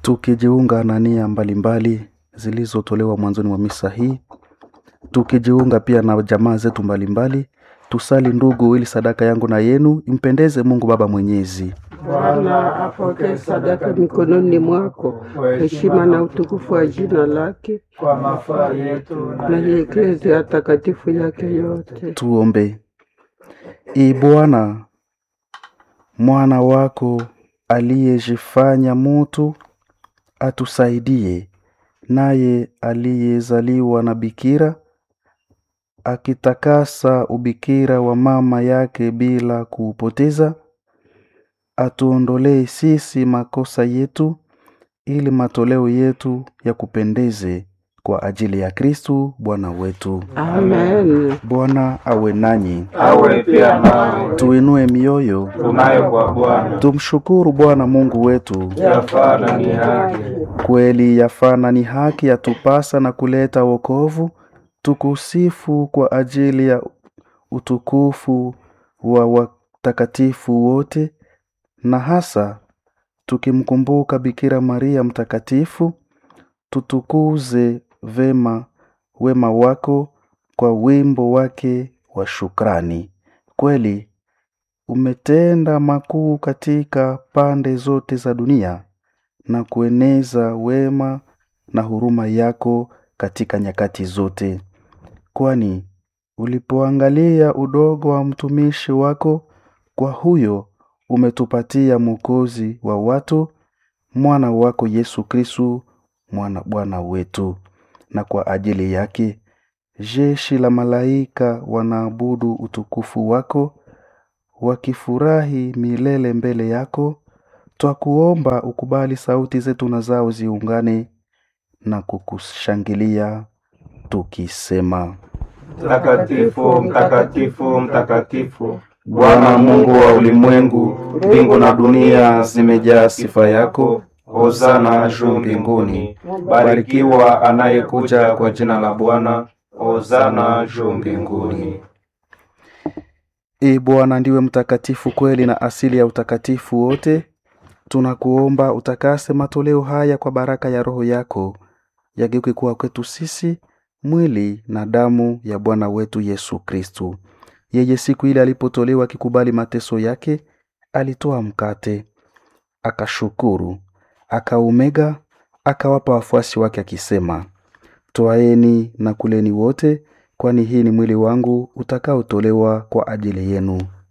tukijiunga na nia mbalimbali zilizotolewa mwanzoni mwa misa hii, tukijiunga pia na jamaa zetu mbalimbali. Tusali ndugu, ili sadaka yangu na yenu impendeze Mungu Baba Mwenyezi. Bwana apokee sadaka mikononi mwako, heshima na utukufu wa jina lake, kwa mafaa yetu na ya eklezia takatifu yake yote. Tuombe. Ee Bwana, mwana wako aliyejifanya mutu atusaidie, naye aliyezaliwa na bikira akitakasa ubikira wa mama yake bila kuupoteza, atuondolee sisi makosa yetu, ili matoleo yetu ya kupendeze kwa ajili ya Kristu Bwana wetu. Amen. Bwana awe nanyi, awe pia nawe tuinue mioyo, tunayo kwa Bwana tumshukuru Bwana Mungu wetu. yafaa na ni haki. Kweli yafana ni haki yatupasa na kuleta wokovu, tukusifu kwa ajili ya utukufu wa watakatifu wote, na hasa tukimkumbuka Bikira Maria mtakatifu, tutukuze vema wema wako kwa wimbo wake wa shukrani. Kweli umetenda makuu katika pande zote za dunia na kueneza wema na huruma yako katika nyakati zote, kwani ulipoangalia udogo wa mtumishi wako, kwa huyo umetupatia Mwokozi wa watu, mwana wako Yesu Kristu, mwana Bwana wetu. Na kwa ajili yake jeshi la malaika wanaabudu utukufu wako, wakifurahi milele mbele yako. Twakuomba ukubali sauti zetu na zao ziungane na kukushangilia tukisema: Mtakatifu, mtakatifu, mtakatifu, Bwana Mungu wa ulimwengu, mbingu na dunia zimejaa sifa yako. Hosana juu mbinguni. Barikiwa anayekuja kwa jina la Bwana. Hosana juu mbinguni. Ee Bwana, ndiwe mtakatifu kweli na asili ya utakatifu wote. Tunakuomba utakase matoleo haya kwa baraka ya Roho yako, yageuke kuwa kwetu sisi mwili na damu ya Bwana wetu Yesu Kristu. Yeye siku ile alipotolewa akikubali mateso yake, alitoa mkate, akashukuru, akaumega, akawapa wafuasi wake akisema, Twaeni na kuleni wote, kwani hii ni mwili wangu utakaotolewa kwa ajili yenu.